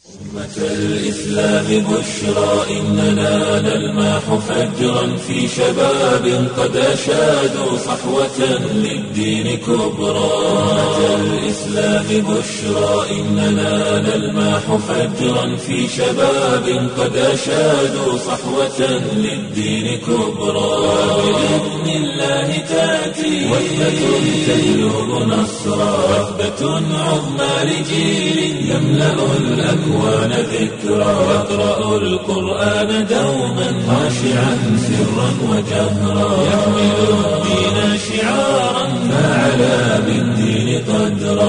أمة الإسلام بشرى إننا نلمح فجرا في شباب قد أشادوا صحوة للدين كبرى أمة الإسلام بشرى إننا نلمح فجرا في شباب قد أشادوا صحوة للدين كبرى بإذن الله تأتي وثبة تجلب نصرا وثبة عظمى لجيل يملأ الأكوان ذكرا يقرأ القرآن دوما خاشعا سرا وجهرا يحمل الدين شعارا فعلى بالدين قدرا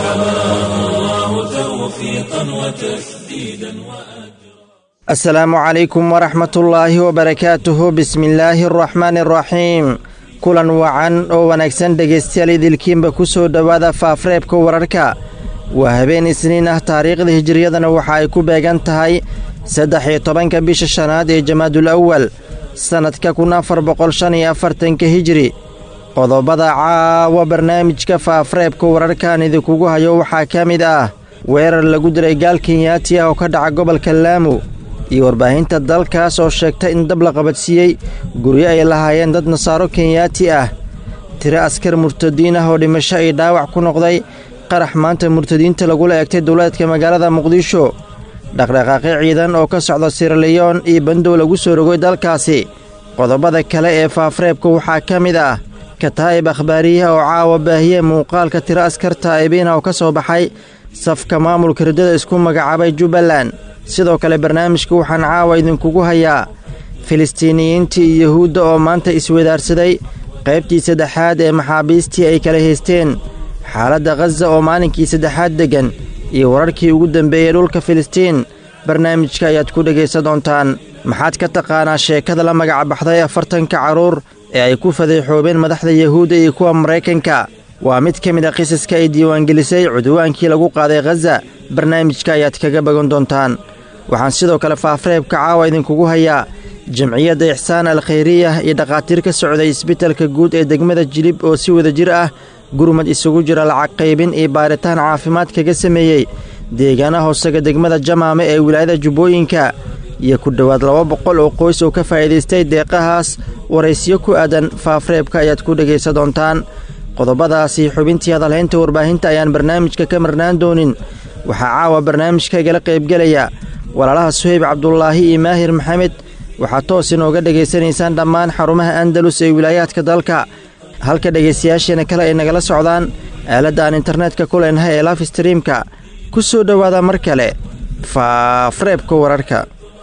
فحماه الله توفيقا وتسديدا وأجرا asalaamu calaykum waraxmatullaahi wabarakaatuhu bismillaahi araxmaani araxiim kulan wacan oo wanaagsan dhegaystayaal idilkiinba ku soo dhowaada faafreebka wararka waa habeen isniin ah taariikhda hijiriyadana waxa ay ku beegan tahay saddex iyo tobanka bisha shanaad ee jamaadul awal sannadka kun afar boqol shan iyo afartanka hijiri qodobada caawa barnaamijka faafreebka wararkan idinkugu hayo waxaa ka mid ah weerar lagu diray gaal kenyaati ah oo ka dhaca gobolka laamu iyo warbaahinta dalkaas oo sheegta in dab la qabadsiiyey guryo ay lahaayeen dad nasaaro kenyaati ah tiro askar murtadiin ah oo dhimasho ay dhaawac ku noqday qarax maanta murtadiinta lagula eegtay dowlaadka magaalada muqdisho dhaqdhaqaaqyo ciidan oo ka socda siraliyon iyo bandow lagu soo rogay dalkaasi qodobada kale ee faafreebka waxaa ka mid ah kataa'ib akhbaariyaha oo caawa baahiye muuqaalka tiro askar taa'ibiinah oo ka soo baxay safka maamulka riddada isku magacaabay jubbaland sidoo kale barnaamijka waxaan caawa idinkugu hayaa filistiiniyiintii iyo yuhuudda oo maanta iswadaarsaday qaybtii saddexaad ee maxaabiistii ay kala haysteen xaaladda khaza oo maalinkii saddexaad deggan iyo wararkii ugu dambeeyey dhulka filistiin barnaamijka ayaad ku dhegaysan doontaan maxaad ka taqaanaa sheekada la magac baxday afartanka carruur ee ay ku fadeexoobeen madaxda yuhuudda iyo kuwa maraykanka waa mid ka mid a qisaska ay diiwaangelisay cudwaankii lagu qaaday khaza barnaamijka ayaad kaga bagan doontaan waxaan sidoo kale faafreebka caawa idinkugu hayaa jamciyadda ixsaan al khayriyah iyo dhakhaatiir ka socday isbitalka guud ee degmada jilib oo si wada jir ah gurmad isugu jira lacag qaybin iyo baaritaan caafimaad kaga sameeyey deegaana hoosega degmada jamaame ee wilaayada jubbooyinka iyo ku dhowaad laba boqol oo qoys oo ka faa'iidaystay deeqahaas waraysiyo ku aadan faafreebka ayaad ku dhegaysan doontaan qodobadaasi xubintii hadalhaynta warbaahinta ayaan barnaamijka ka marnaan doonin waxaa caawa barnaamijka igala qaybgelaya walaalaha suhayb cabdulaahi iyo maahir maxamed waxaad toos inooga dhegaysanaysaan dhammaan xarumaha andalus ee wilaayaadka dalka halka dhegaystayaasheena kale ay nagala socdaan aaladda aan internetka ku leenahay ee laf streamka ku soo dhowaada mar kale faafreebka wararka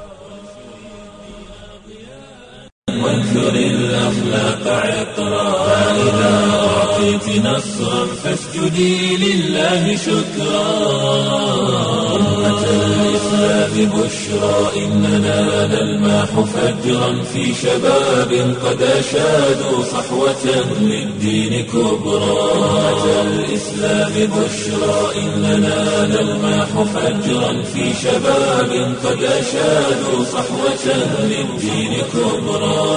وانثر الأخلاق عطرا فإذا أعطيت نصرا فاسجدي لله شكرا أمة الإسلام بشرى إننا نلمح فجرا في شباب قد أشادوا صحوة للدين كبرى أمة الإسلام بشرى إننا نلمح فجرا في شباب قد أشادوا صحوة للدين كبرى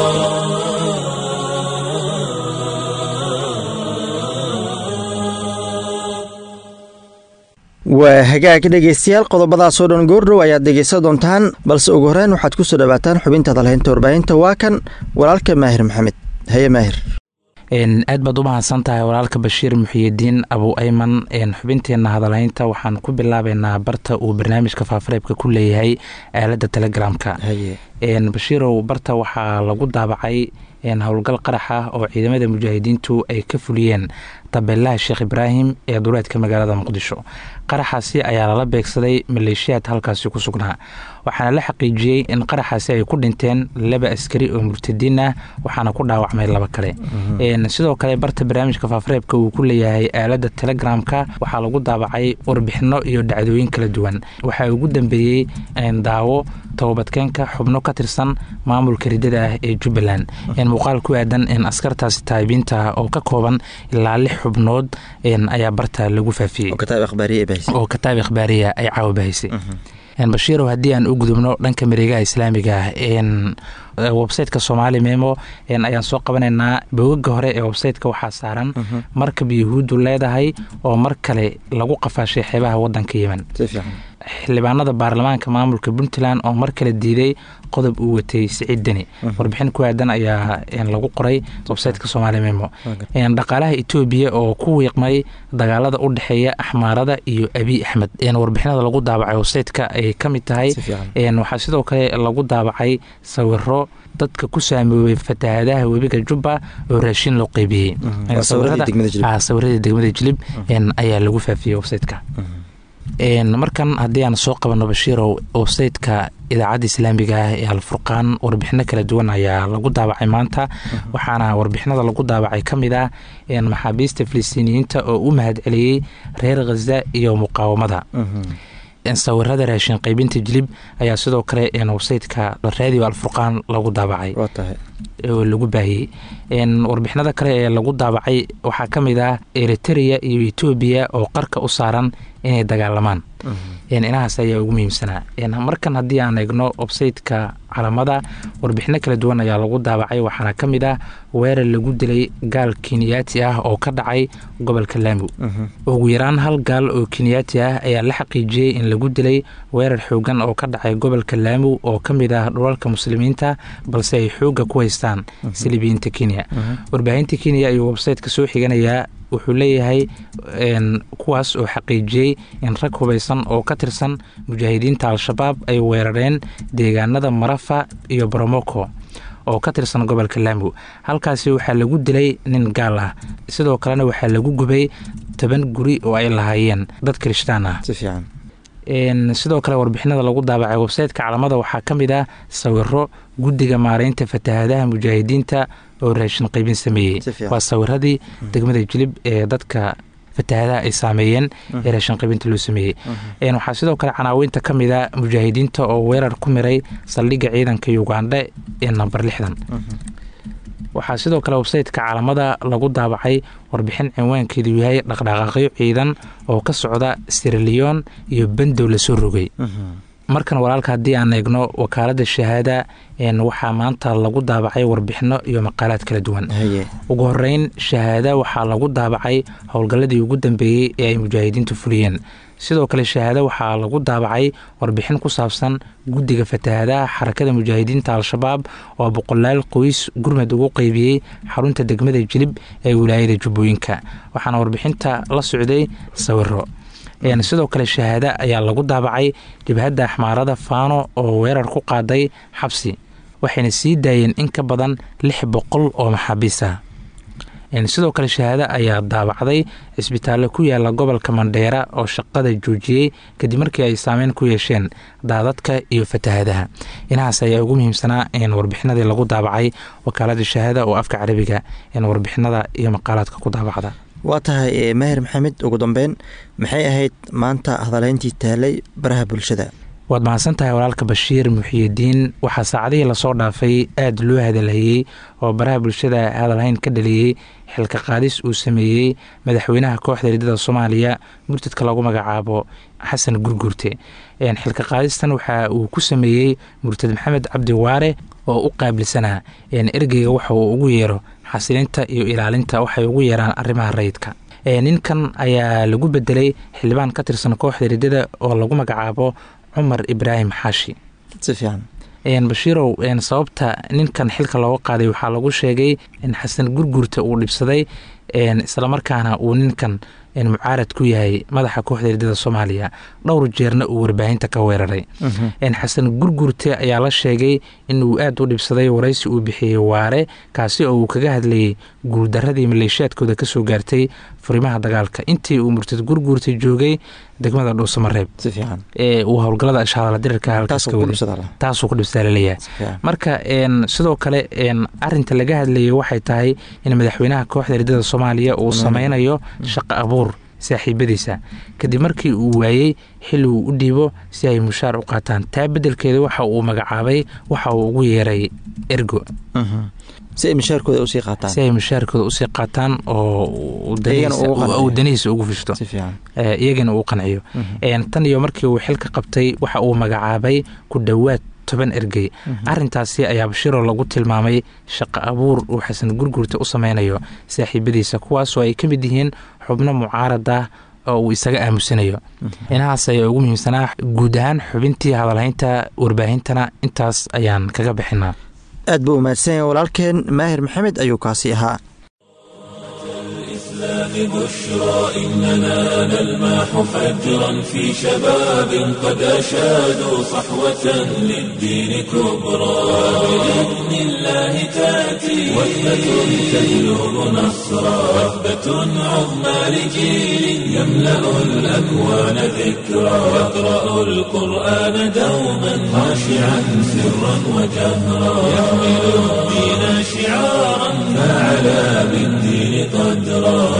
waa hagaag dhegaystayaal qodobadaasoo dhan goordhow ayaad dhegaysan doontaan balse ugu horreyn waxaad ku soo dhowaataan xubinta hadalhaynta warbaahinta waa kan walaalka maahir maxamed haye maahir aad baad u mahadsan tahay walaalka bashiir muxiyidiin abu ayman xubinteenna hadalhaynta waxaan ku bilaabeynaa barta uu barnaamijka faafareebka ku leeyahay aaladda telegramka bashiirow barta waxaa lagu daabacay howlgal qarax ah oo ciidamada mujaahidiintu ay ka fuliyeen tabeelaha sheekh ibraahim ee duleedka magaalada muqdisho qaraxaasi ayaa lala beegsaday maleeshiyaad halkaasi ku sugnaa waxaana la xaqiijiyey in qaraxaasi ay ku dhinteen laba askari oo murtadiin ah waxaana ku dhaawacmay laba kale sidoo kale barta barnaamijka faafareebka uu ku leeyahay aalada telegramka waxaa lagu daabacay warbixino iyo dhacdooyin kala duwan waxaa ugu dambeeyey daawo tobabadkeenka xubno ka tirsan maamulka ridada ah ee jubbaland muuqaal ku aadan askartaasi taabiinta ah oo ka kooban ilaa lix xubnood ayaa barta lagu faafiyey oo kataab ikhbaariya ay caawa bahaysay bashiirow haddii aan u gudubno dhanka mareegaha islaamiga ah websiteka soomaali memo ayaan soo qabanaynaa bogaga hore ee websiteka waxaa saaran markab yahuuddu leedahay oo mar kale lagu qafaashay xeebaha wadanka yemen xildhibaanada baarlamaanka maamulka puntland oo mar kale diiday qodob uu watay siciid deni warbixin ku aadan ayaa lagu qoray websiteka somaali memo dhaqaalaha etoobiya oo ku wiiqmay dagaalada u dhexeeya axmaarada iyo abiy axmed warbixinada lagu daabacay websiteka ay ka mid tahay waxaa sidoo kale lagu daabacay sawiro dadka ku saamoobay fatahaadaha webiga jubba oo raashin loo qeybiyey sawiradii degmada jilib ayaa lagu faafiyey websiteka markan haddii aan soo qabano bashiirow websiteka idaacadda islaamiga ah ee alfurqaan warbixino kala duwan ayaa lagu daabacay maanta waxaana warbixinada lagu daabacay ka mid ah maxaabiista filistiiniyiinta oo u mahad celiyey reer khaza iyo muqaawamada sawirada raashin qaybinta jilib ayaa sidoo kale websiteka radio alfurqaan lagu daabacay oo lagu baahiyey warbixinada kale ee lagu daabacay waxaa ka mid ah eritereya iyo etoobiya oo qarka u saaran inay dagaalamaan inahaas ayaa ugu muhiimsanaa markan haddii aan eegno websiteka calamada warbixino kala duwan ayaa lagu daabacay waxaana ka mid ah weerar lagu dilay gaal kenyaati ah oo ka dhacay gobolka laamu ugu yaraan hal gaal oo kenyaati ah ayaa la xaqiijiyey in lagu dilay weerar xoogan oo ka dhacay gobolka laamu oo ka mid ah dhulalka muslimiinta balse ay xooga ku haystaan silibiyiinta kenya warbaahinta kenya ayuu websiteka soo xiganayaa wuxuu leeyahay kuwaas oo xaqiijiyey in rag hubaysan oo ka tirsan mujaahidiinta al-shabaab ay weerareen deegaanada marafa iyo boromoko oo ka tirsan gobolka laamu halkaasi waxaa lagu dilay nin gaal ah sidoo kalena waxaa lagu gubay toban guri oo ay lahaayeen dad kirishtaan ah sidoo kale warbixinada lagu daabacay websiteka calamada waxaa ka mid ah sawiro guddiga maareynta fatahaadaha mujaahidiinta oo raashin qaybin sameeyey waa sawiradii degmada jilib ee dadka fatahaadaha ay saameeyeen ee raashin qaybinta loo sameeyey waxaa sidoo kale canaaweynta ka mid a mujaahidiinta oo weerar ku miray saldhigga ciidanka ugandha ee namber lixdan waxaa sidoo kale websiteka caalamada lagu daabacay warbixin cinwaankeedu yahay dhaqdhaqaaqyo ciidan oo ka socda siraliyon iyo bandow lasoo rogay markan walaalka haddii aan eegno wakaalada shahaada waxaa maanta lagu daabacay warbixino iyo maqaalaad kala duwan ugu horeyn shahaada waxaa lagu daabacay howlgalladii ugu dambeeyey ee ay mujaahidiintu fuliyeen sidoo kale shahaado waxaa lagu daabacay warbixin ku saabsan guddiga fatahaadaha xarakada mujaahidiinta al-shabaab oo boqolaal qoys gurmad ugu qeybiyey xarunta degmada jilib ee wilaayada jubbooyinka waxaana warbixinta la socday sawiro sidoo kale shahaada ayaa lagu daabacay jabhadda axmaarada faano oo weerar ku qaaday xabsi waxayna sii daayeen in ka badan lix boqol oo maxaabiis ah sidoo kale shahaado ayaa daabacday cisbitaallo ku yaala gobolka mandheera oo shaqada joojiyey kadib markii ay saameyn ku yeesheen daadadka iyo fatahadaha inahaas ayaa ugu muhiimsanaa warbixinadii lagu daabacay wakaalada shahaada oo afka carabiga warbixinada iyo maqaalaadka ku daabacda waa tahay maahir maxamed ugu dambeyn maxay ahayd maanta hadaleyntii taalay baraha bulshada waad mahadsan tahay walaalka bashiir muxiyidiin waxaa saacadihii lasoo dhaafay aada loo hadalhayey oo baraha bulshada hadalhayn ka dhaliyey xilka qaadis uu sameeyey madaxweynaha kooxda ridada soomaaliya murtadka lagu magacaabo xasan gurgurte xilka qaadistan waxa uu ku sameeyey murtad maxamed cabdi waare oo u qaabilsanaa ergeyga waxa uu ugu yeero xasilinta iyo ilaalinta waxay ugu yeeraan arrimaha rayidka ninkan ayaa lagu bedelay xildhibaan ka tirsan kooxda ridada oo lagu magacaabo cumar ibraahim xaashi si fiican bashiirow sababta ninkan xilka looga qaaday waxaa lagu sheegay in xasan gurgurta uu dhibsaday islamarkaana uu ninkan mucaarad ku yahay madaxa kooxda ridada soomaaliya dhowr jeerna uu warbaahinta ka weeraray xasan gurgurte ayaa la sheegay in uu aada u dhibsaday waraysi uu bixiyey waare kaasi oo uu kaga hadlayay guuldaradii maleeshiyaadkooda kasoo gaartay furimaha dagaalka intii uu murtad gurgurta joogay degmada dhuusamareeb ee uu howlgalada ashaaladirirka halkaastaasuu ku dhibsaa laleeyahay marka sidoo kale arinta laga hadlayay waxay tahay in madaxweynaha kooxda ridada soomaaliya uu sameynayo shaqo abuur saaxiibadiisa kadib markii uu waayey xili uu u dhiibo si ay mushaar u qaataan taa bedelkeeda waxa uu magacaabay waxa uu ugu yeeray ergo si ay mushaarkooda usii qaataan si ay mushaarkooda usii qaataan oo uu danihiisa ugu fishto iyagana uu qanciyo tan iyo markii uu xilka qabtay waxa uu magacaabay ku dhowaad toban ergey arintaasi ayaa bashiroo lagu tilmaamay shaqo abuur uu xasan gurgurta u sameynayo saaxiibadiisa kuwaasoo ay ka mid yihiin xubno mucaarad ah oo uu isaga aamusanayo inahaas ayaa ugu muhiimsanaa guud ahaan xubintii hadalhaynta warbaahintana intaas ayaan kaga bixinaa aad buu umahadsanyay walaalkeen maahir maxamed ayuu kaasi ahaa بشرى إننا نلماح فجرا في شباب قد أشادوا صحوة للدين كبرى بإذن الله تأتي وثبة تهلب نصرا وثبة عظمى لجيل يملأ الأكوان ذكرا يقرأ القرآن دوما خاشعا سرا وجهرا يحمل الدين شعارا فعلى بالدين قدرا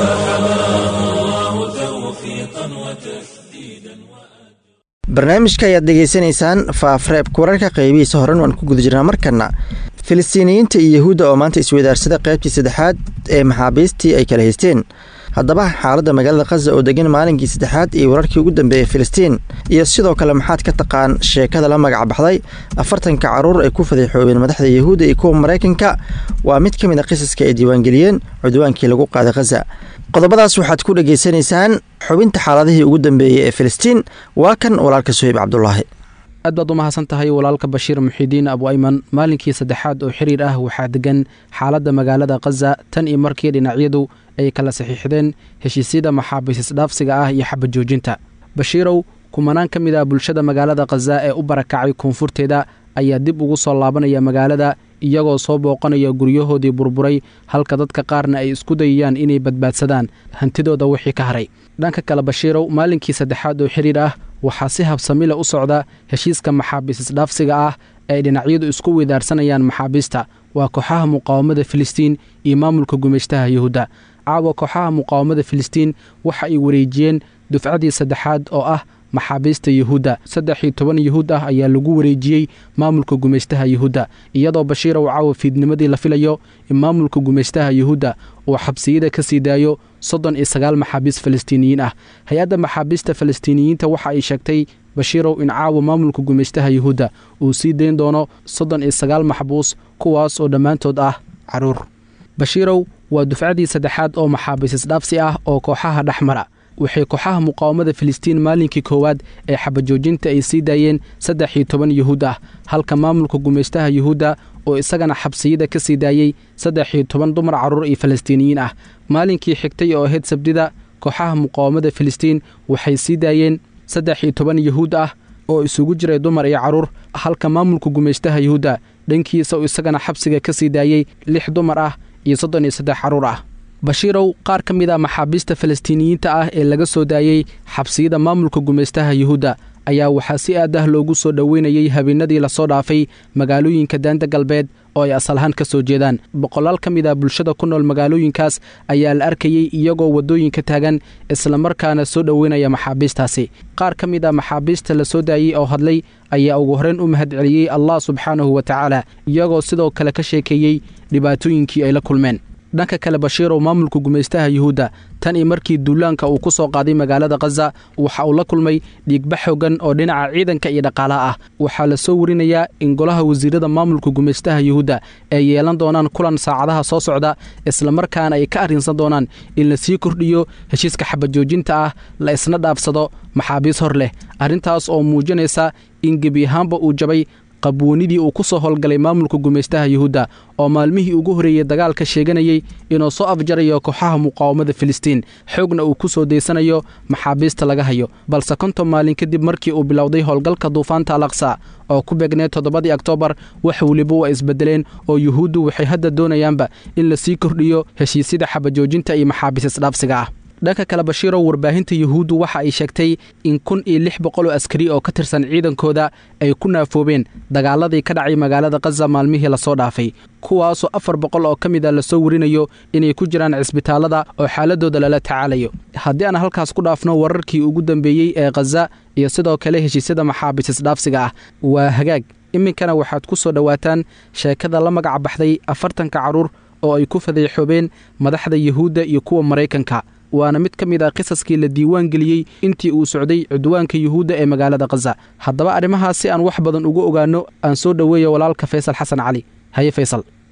barnaamijka ayaad dhegaysanaysaan faafreebka wararka qaybihiisa horan waan ku guda jirnaa markana filistiiniyiinta iyo yahuudda oo maanta isweydaarsada qaybtii saddexaad ee maxaabiistii ay kala haysteen haddaba xaaladda magaalada khaza oo degan maalinkii saddexaad iyo wararkii ugu dambeeyey filistiin iyo sidoo kale maxaad ka taqaan sheekada la magac baxday afartanka caruur ay ku fadeexoobeen madaxda yahuudda iyo kuwa maraykanka waa mid ka mid a qisaska ay diiwaangeliyeen cudwaankii lagu qaaday khaza qodobadaas waxaad ku dhegaysanaysaan xubinta xaaladihii ugu dambeeyey ee filistiin waa kan walaalka suheyb cabdulaahi aad baad u mahadsan tahay walaalka bashiir muxiidiin abu ayman maalinkii saddexaad oo xiriir ah waxaa degan xaaladda magaalada khaza tan iyo markii dhinacyadu ay kala saxiixdeen heshiisyada maxaabiis isdhaafsiga ah iyo xabad joojinta bashiirow kumanaan ka mid ah bulshada magaalada khaza ee u barakacay koonfurteeda ayaa dib ugu soo laabanaya magaalada iyagoo soo booqanaya guryahoodii burburay halka dadka qaarna ay isku dayayaan inay badbaadsadaan hantidooda wixii ka haray dhanka kale bashiirow maalinkii saddexaad oo xiriir ah waxaa si habsamile u socda heshiiska maxaabiis isdhaafsiga ah ee dhinacyadu isku weydaarsanayaan maxaabiista waa kooxaha muqaawamada filistiin iyo maamulka gumeyshtaha yahuudda caawa kooxaha muqaawamada filistiin waxa ay wareejiyeen dufcadii saddexaad oo ah maxaabiista yuhuudda saddex iyo toban yuhuud ah ayaa lagu wareejiyey maamulka gumeystaha yuhuudda iyadoo bashiirow caawa fiidnimadii la filayo in maamulka gumeystaha yuhuudda uu xabsiyada ka sii daayo soddon iyo sagaal maxaabiis falastiiniyiin ah hay-adda maxaabiista falastiiniyiinta waxa ay sheegtay bashiirow in caawa maamulka gumeystaha yuhuudda uu sii dayn doono soddon iyo sagaal maxbuus kuwaas oo dhammaantood ah caruur bashiirow waa dufcadii saddexaad oo maxaabiis isdhaafsi ah oo kooxaha dhex mara waxay kooxaha muqaawamada filistiin maalinkii koowaad ee xabajoojinta ay sii daayeen saddex iyo toban yuhuud ah halka maamulka gumeystaha yuhuudda oo isagana xabsiyada ka sii daayey saddex iyo toban dumar carruur iyo falastiiniyiin ah maalinkii xigtay oo ahayd sabdida kooxaha muqaawamada filistiin waxay sii daayeen saddex iyo toban yuhuud ah oo isugu jiray dumar iyo carruur halka maamulka gumeystaha yuhuudda dhankiisa oo isagana xabsiga ka sii daayey lix dumar ah iyo soddon iyo saddex carruur ah bashiirow qaar ka mid a maxaabiista falastiiniyiinta ah ee laga soo daayey xabsiyada maamulka gumeystaha yuhuudda ayaa waxaa si aad ah loogu soo dhoweynayey habeenadii lasoo dhaafay magaalooyinka daanta galbeed oo ay asalahaan ka soo jeedaan boqolaal ka mid ah bulshada ku nool magaalooyinkaas ayaa la arkayey iyagoo waddooyinka taagan islamarkaana soo dhoweynaya maxaabiistaasi qaar ka mid ah maxaabiista la soo daayey oo hadlay ayaa ugu horreyn u mahad celiyey allah subxaanahu wa tacaala iyagoo sidoo kale ka sheekeeyey dhibaatooyinkii ay la kulmeen dhanka kale bashiirow maamulka gumeystaha yuhuudda tan iyo markii duulaanka uu ku soo qaaday magaalada khaza waxa uu la kulmay dhiigba xoogan oo dhinaca ciidanka iyo dhaqaalaha ah waxaa la soo warinayaa in golaha wasiirada maamulka gumeystaha yuhuudda ay yeelan doonaan kulan saacadaha soo socda islamarkaana ay ka arrinsan doonaan in la sii kordhiyo heshiiska xabajoojinta ah la isna dhaafsado maxaabiis hor leh arrintaas oo muujinaysa in gebi ahaanba uu jabay qabwoonidii uu ku soo howlgalay maamulka gumeystaha yuhuudda oo maalmihii ugu horreeyey dagaalka sheeganayey inuu soo afjarayo kooxaha muqaawamada filistiin xoogna uu ku soo daysanayo maxaabiista laga hayo balse konton maalin kadib markii uu bilowday howlgalka duufaanta alaqsa oo ku beegneed toddobadii oktoobar wax weliba waa isbedeleen oo yuhuuddu waxay hadda doonayaanba in la sii kordhiyo heshiisyada xabajoojinta iyo maxaabiis isdhaafsiga ah dhanka kale bashiirow warbaahinta yuhuuddu waxa ay sheegtay in kun iyo lix boqoloo askari oo ka tirsan ciidankooda ay ku naafoobeen dagaaladii ka dhacay magaalada khaza maalmihii lasoo dhaafay kuwaasoo afar boqol oo ka mid a lasoo warinayo inay ku jiraan cisbitaallada oo xaaladooda lala tacaalayo haddii aan halkaas ku dhaafno wararkii ugu dambeeyey ee khaza iyo sidoo kale heshiisyada maxaabiis isdhaafsiga ah waa hagaag iminkana waxaad ku soo dhowaataan sheekada la magac baxday afartanka carruur oo ay ku fadeexoobeen madaxda yuhuudda iyo kuwa maraykanka waana mid ka mid ah qisaskii la diiwaan geliyey intii uu socday cudwaanka yuhuudda ee magaalada khaza haddaba arrimahaas si aan wax badan uga ogaanno aan soo dhoweeya walaalka faysal xasan cali haye faysal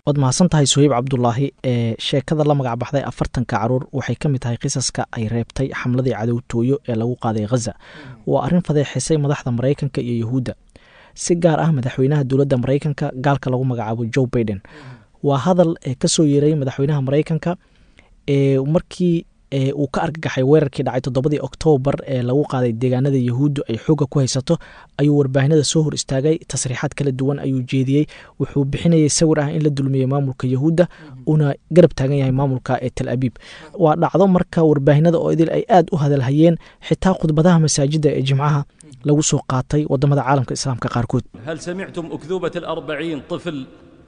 waad mahadsan tahay suheyb cabdulaahi ee sheekada la magac baxday afartanka caruur waxay ka mid tahay qisaska ay reebtay xamladii cadowtooyo ee lagu qaaday khaza waa arrin fadeexisay madaxda maraykanka iyo yuhuudda si gaar ah madaxweynaha dowladda maraykanka gaalka lagu magacaabo joe baiden waa hadal ka soo yeeray madaxweynaha maraykanka ee markii uu ka argagaxay weerarkii dhacay toddobadii oktoobar ee lagu qaaday deegaanada yahuuddu ay xoogga ku haysato ayuu warbaahinada soo hor istaagay tasriixaad kala duwan ayuu jeediyey wuxuu bixinayay sawir ah in la dulmiyey maamulka yahuudda uuna garab taagan yahay maamulka ee tal abiib waa dhacdo marka warbaahinada oo idil ay aad u hadalhayeen xitaa khudbadaha masaajidda ee jimcaha lagu soo qaatay wadamada caalamka islaamka qaarkood هل سمعتم أكذوبة الأربعين طفل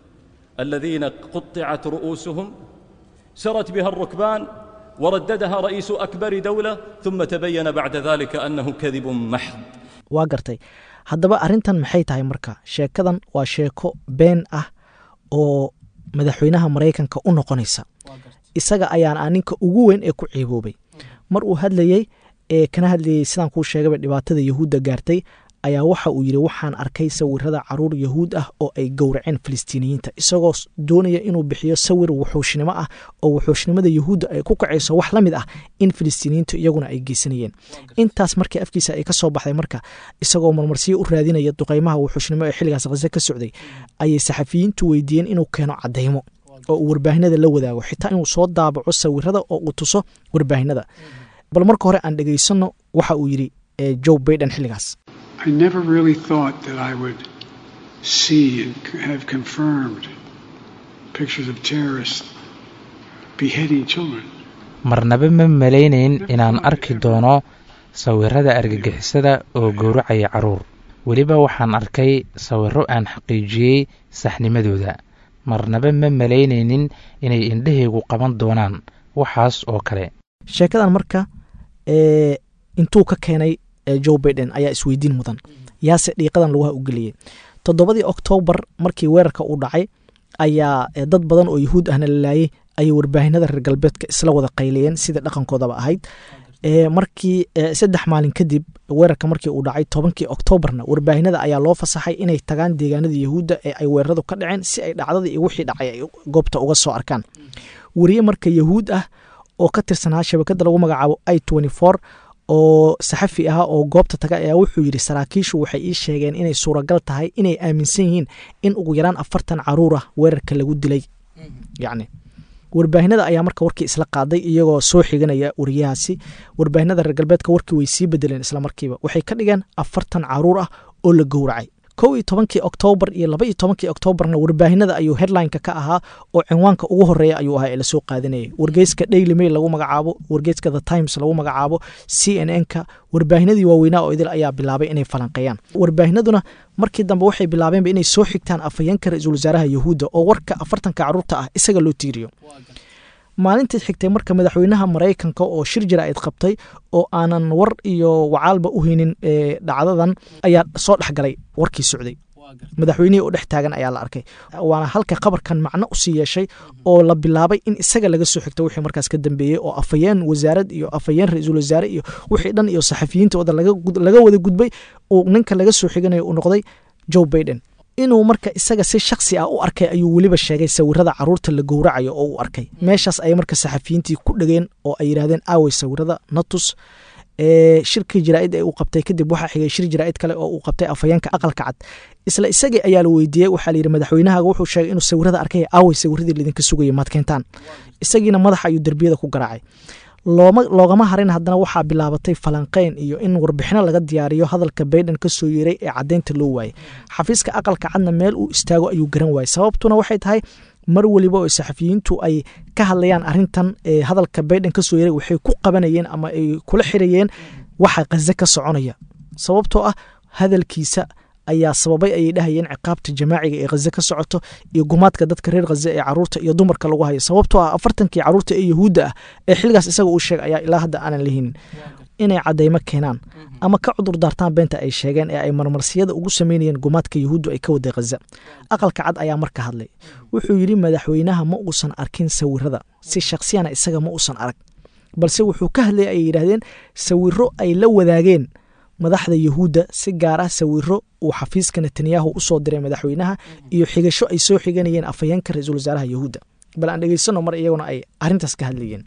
الذين قطعت رؤوسهم سرت بها الركبان ورددها رئيس أكبر دولة ثم تبين بعد ذلك أنه كذب محض waa gartay haddaba arrintan maxay tahay marka sheekadan waa sheeko been ah oo madaxweynaha maraykanka u noqonaysa isaga ayaan a ninka ugu weyn ee ku ciiboobay mar uu hadlayey ee kana hadlayey sidaan kuu sheegaba dhibaatada yahuudda gaartay ayaa waxa uu yidhi waxaan arkay sawirada caruur yahuud ah oo ay gowraceen filistiiniyiinta isagoo doonaya inuu bixiyo sawir wuxuushnimo ah oo wuxuushnimada yahuudda ay ku kacayso wax la mid ah in filistiiniyiintu iyaguna ay geysanayeen intaas markii afkiisa ay ka soo baxday marka isagoo marmarsiyo u raadinaya duqaymaha wuxuushnimo ee xilligaas khaze ka socday ayay saxafiyiintu weydiiyeen inuu keeno cadaymo oo uu warbaahinada la wadaago xitaa inuu soo daabaco sawirada oo uu tuso warbaahinada bal marka hore aan dhegaysano waxa uu yidhi joe baiden xilligaas I never really thought that I would see and have confirmed pictures of terrorists beheading children. marnaba ma malaynayn inaan arki doono sawirada argagixisada oo gowracaya caruur weliba waxaan arkay sawirro aan xaqiijiyey saxnimadooda marnaba ma malaynaynin inay indhahaygu qaban doonaan waxaas oo kale sheekadan marka ee intuu ka keenay joe baiden ayaa isweydiin mudan yaase dhiiqadan laguha u geliyey toddobadii oktoobar markii weerarka uu dhacay ayaa dad badan oo yahuud ahna la laayay ayay warbaahinada reer galbeedka isla wada qayliyeen sidai dhaqankoodaba ahayd markii saddex maalin kadib weerarka markii uu dhacay tobankii oktoobarna warbaahinada ayaa loo fasaxay inay tagaan deegaanada yahuudda ee ay weeraradu ka dhaceen si ay dhacdadii iyo wixii dhacay ay goobta uga soo arkaan weriye marka yahuud ah oo ka tirsanaa shabakada lagu magacaabo i oo saxafi ah oo goobta taga ayaa wuxuu yidhi saraakiishu waxay ii sheegeen inay suuragal tahay inay aaminsan yihiin in ugu yaraan afartan caruur ah weerarka lagu dilay yacni warbaahinada ayaa marka warkii isla qaaday iyagoo soo xiganaya wariyahaasi warbaahinada reer galbeedka warkii way sii bedeleen isla markiiba waxay ka dhigeen afartan caruur ah oo la gowracay kow iyo tobankii oktoobar iyo laba iyo tobankii oktoobarna warbaahinada ayuu headlineka ka ahaa oo cinwaanka ugu horeeya ayuu ahaa ee lasoo qaadanayay wargeyska daily mail lagu magacaabo wargeyska the times lagu magacaabo c n n ka warbaahinadii waaweynaa oo idil ayaa bilaabay inay falanqeeyaan warbaahinaduna markii dambe waxay bilaabeenba inay soo xigtaan afhayeenka ra-iisul wasaaraha yahuudda oo warka afartanka caruurta ah isaga loo tiiriyo maalintii xigtay marka madaxweynaha maraykanka oo shir jaraa'id qabtay oo aanan war iyo wacaalba u haynin dhacdadan ayaa soo dhexgalay warkii socday madaxweynihii oo dhex taagan ayaa la arkay waana halka qabarkan macno usii yeeshay oo la bilaabay in isaga laga soo xigto wixii markaas ka dambeeyey oo afhayeen wasaarad iyo afhayeen ra-iisul wasaare iyo wixii dhan iyo saxafiyiintooda laga wada gudbay uu ninka laga soo xiganayo uu noqday joe baiden inuu marka isaga si shaksi ah u arkay ayuu weliba sheegay sawirada caruurta la gowracayo oo uu arkay meeshaas ayay marka saxafiyiintii ku dhegeen oo ay yidhahdeen aawey sawirada natus shirkii jaraa'id ee uu qabtay kadib waxaa xigay shir jaraa'id kale oo uu qabtay afhayeenka aqalka cad isla isagii ayaa la weydiiyey waxaa layidhi madaxweynahaga wuxuu sheegay inuu sawirada arkay aawey sawiradii laydinka sugayay maad keentaan isagiina madaxa ayuu derbiyada ku garaacay loogama harin haddana waxaa bilaabatay falanqeyn iyo in warbixino laga diyaariyo hadalka baiden ka soo yeeray ee caddeynta loo waayey xafiiska aqalka cadna meel uu istaago ayuu garan waayey sababtuna waxay tahay mar weliba oo saxafiyiintu ay ka hadlayaan arintan ee hadalka baiden ka soo yeeray waxay ku qabanayeen ama ay kula xirayeen waxa khaze ka soconaya sababtoo ah hadalkiisa ayaa sababay ayay dhahayeen ciqaabta jamaaciga ee khaze ka socoto iyo gumaadka dadka reer khaze ee caruurta iyo dumarka lagu hayo sababtoo ah afartankii caruurta ee yahuudda ah ee xilligaas isaga uu sheegay ayaa ilaa hadda aanan lahinin inay cadaymo keenaan ama ka cudur daartaan beenta ay sheegeen ee ay marmarsiyada ugu sameynayeen gumaadka yahuuddu ay ka waday khaza aqalka cad ayaa marka hadlay wuxuu yidhi madaxweynaha ma uusan arkin sawirada si shaksiyana isaga ma uusan arag balse wuxuu ka hadlayay ay yidhaahdeen sawiro ay la wadaageen madaxda yahuudda si gaar ah sawiro uu xafiiska netanyahu usoo diray madaxweynaha iyo xigasho ay soo xiganayeen afhayeenka ra-iisul wasaaraha yahuudda bal aan dhegeysano mar iyaguna ay arrintaas ka hadlayeen